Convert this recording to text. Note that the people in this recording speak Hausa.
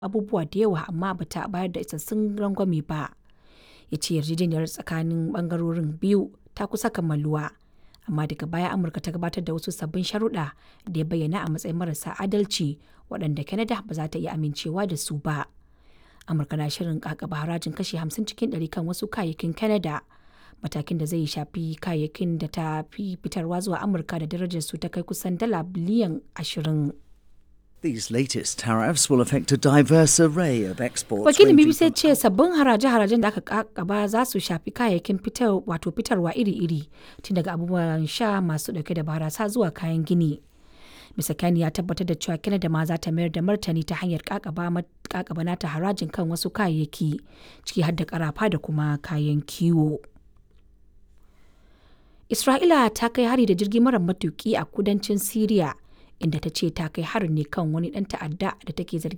abubuwa da yawa amma ba ta bayar da isassun rangwame ba. Ya ce yarjejeniyar tsakanin ɓangarorin biyu ta kusa kammaluwa, amma daga baya Amurka ta gabatar da wasu sabbin sharuɗa da ya bayyana a matsayin marasa adalci waɗanda Canada ba za ta iya amincewa da su ba. Amurka na shirin ƙaƙaba harajin kashi 50 cikin ɗari kan wasu kayayyakin Canada, matakin da zai shafi kayayyakin da ta fi fitarwa zuwa Amurka da darajarsu ta kai kusan dala biliyan 20. These latest tariffs will affect a diverse array of exports. Wakilin ranging BBC ya from ce sabbin haraje-harajen da aka kakaba za su shafi kayayyakin fitar wato fitarwa iri-iri tun daga abubuwan sha masu dauke da barasa zuwa kayan gini. Mr. Kani ya tabbatar da cewa Canada ma za ta mayar da martani ta hanyar kakaba ma- kakaba nata harajin kan wasu kayayyaki ciki har da karafa da kuma kayan kiwo. Isra'ila ta kai hari da jirgi mara matuki a kudancin Siriya inda ta ce ta kai harin ne kan wani ɗan ta'adda da take zargi